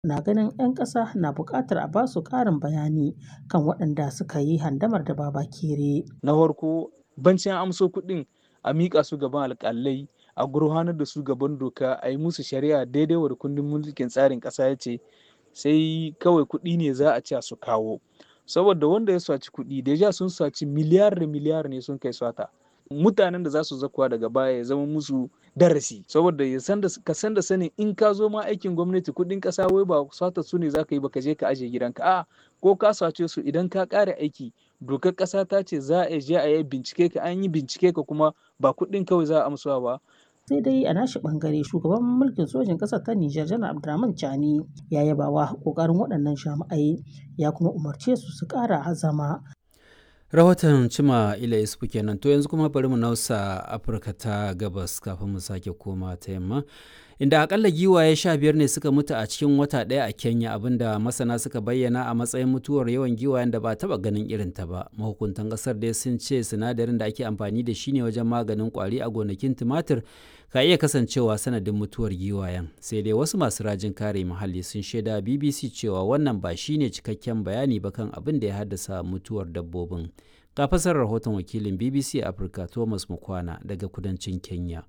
na ganin 'yan ƙasa na buƙatar a ba su ƙarin bayani kan waɗanda suka yi handamar da Babakere. Na farko bancin amso kuɗin a miƙa su gaban alƙalai a gurfanar da su gaban doka a yi musu shari'a daidai wa da kundin mulkin tsarin ƙasa ya ce sai kawai kuɗi ne za a ce su kawo saboda wanda ya saci kuɗi deja sun saci miliyar da miliyar ne sun kai sata mutanen da za su zakuwa daga baya ya zama musu darasi saboda ya san da ka san da sanin in ka zo ma aikin gwamnati kuɗin ƙasa wai ba sata su ne za ka yi ba ka je ka aje gidanka a ko ka sace su idan ka ƙare aiki dokar ƙasa ta ce za a je a yi bincike ka an yi bincike ka kuma ba kuɗin kawai za a amsuwa ba sai dai a nashi bangare shugaban mulkin sojin ƙasar ta Nijar janar Abdurrahman Chani ya yaba wa kokarin waɗannan jami'ai ya kuma umarce su su ƙara azama. rahoton cima ila isufu kenan to yanzu kuma bari mu nausa afirka ta gabas kafin mu sake koma ta yamma inda akalla giwaye sha biyar ne suka mutu a cikin wata ɗaya a kenya abinda masana suka bayyana a matsayin mutuwar yawan giwayen da ba taba ganin irin ta ba mahukuntan ƙasar dai sun ce sinadarin da ake amfani da shi ne wajen maganin kwari a gonakin tumatir ka iya kasancewa sanadin mutuwar giwayen sai dai wasu masu rajin kare muhalli sun shaida bbc cewa wannan ba shine cikakken bayani ba kan abin da ya haddasa mutuwar dabbobin ga fasar rahoton wakilin bbc afirka thomas mukwana daga kudancin kenya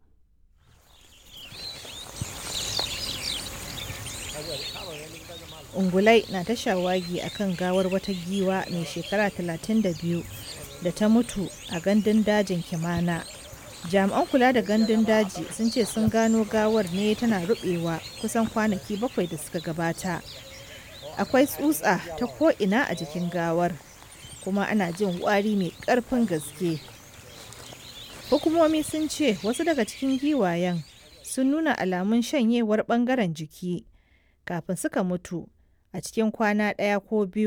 ungulai na ta shawagi a kan gawar wata giwa mai shekara 32 da ta mutu a gandun dajin kimana jami'an kula da gandun daji sun ce sun gano gawar ne tana rubewa kusan kwanaki bakwai da suka gabata akwai tsutsa ta ko'ina a jikin gawar kuma ana jin wari mai karfin gaske hukumomi sun ce wasu daga cikin giwayen sun nuna alamun shanyewar bangaren jiki kafin suka mutu a cikin kwana ɗaya ko biyu